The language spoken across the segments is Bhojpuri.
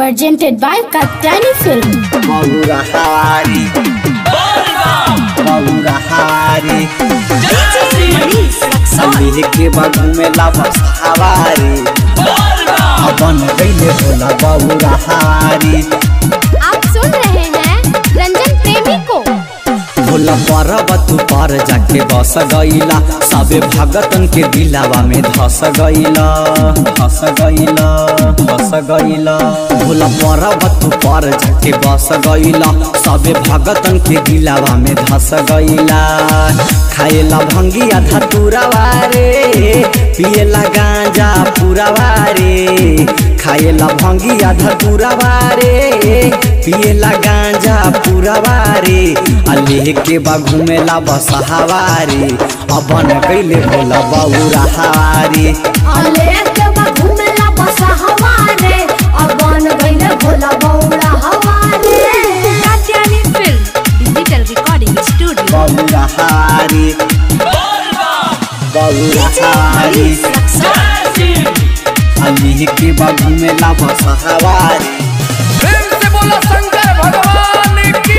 presented by Katyani Film. Maurahari Maurahari अली के बागू में लाभस हवारी अपन गईले भोला बहुरहारी आप सुन रहे हैं रंजन प्रेमी को भोला पर्वत पर जाके बस गईला सबे भगतन के दिलावा में धस गईला धस गईला धस गईला भोला पर्वत पर जाके बस गईला सबे भगतन के दिलावा में धस गईला खाएला भंगिया धतुरावा रे पिएला गांजा पुरावा रे खाएला भंगिया धतुरावा रे पिएला गांजा पुरावा रे अल्लेह के बागू में ला बसहावारी अपन कैले भोला बौरा हारी अलेक बाबू में ला बसा हमारे और बन गईले भोला बौड़ा हमारे Katyani Film Digital Recording Studio बौरा हारी बौरा हारी अल्लेह के बागू में ला बसहावारी फिर से बोला शंकर भगवान की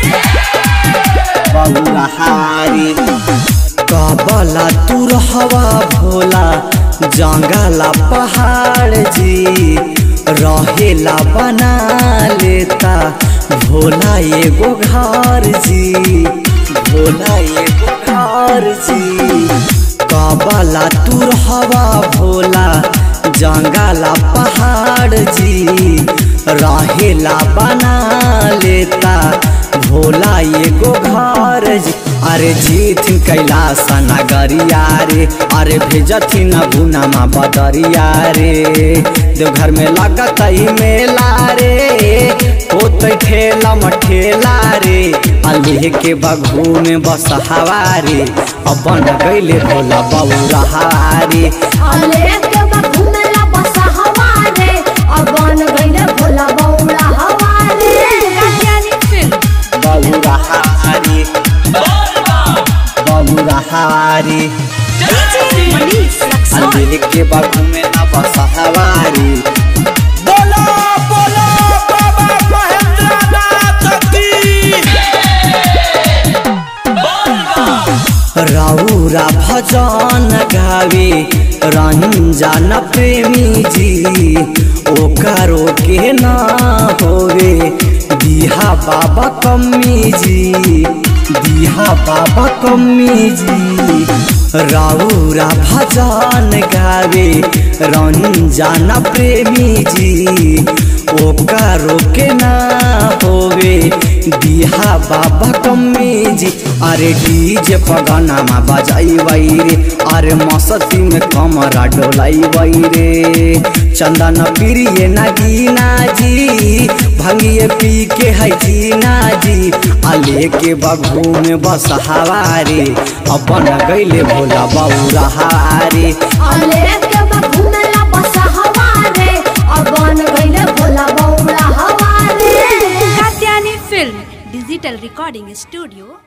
बौरा हारी कबला तू रहवा भोला जंगला पहाड़ जी रहेला बना लेता भोला एगो घर जी भोला एगो घर जी कबला तू रहवा भोला जंगला पहाड़ जी रहेला बना लेता भोला एगो घर जी अरे जीथिन कैलाश नगरिया रे अरे भेजथिन गुनामा बदरिया रे देवघर में लगत ही मेला रे होत ठेला मठेला रे अल्लेह के बघू में बस हवारे अपन गईले भोला बौरा हारे अलेक बाबू में ला बसा हमारे और बन गईले भोला बौड़ा हमारे Katyani Film बौरा हारे बौरा हारे अल्लेह के बघू में ना बस हवारे बोला बोला बाबा महेंद्रनाथ की रौरा भजन गावे रंजन प्रेमी जी ओकरो के ना होवे दिहा बाबा कम्मी जी दिहा बाबा कम्मी जी रौरा भजन गावे रंजन प्रेमी जी ओकरो के ना होवे दिहा बाबा कम्मी जी अरे डीजे पगनामा बजाई रे अरे मस्ती में कमरा डोलाई रे चंदन प्रिय नगीना जी भंगिए पी के है जीना जी अले के बघू में बस हवारे अपन गईले भोला बौरा हारे अलेक बाबू में ला बसा हमारे और बन गईले भोला बौड़ा हमारे Katyani Film Digital Recording Studio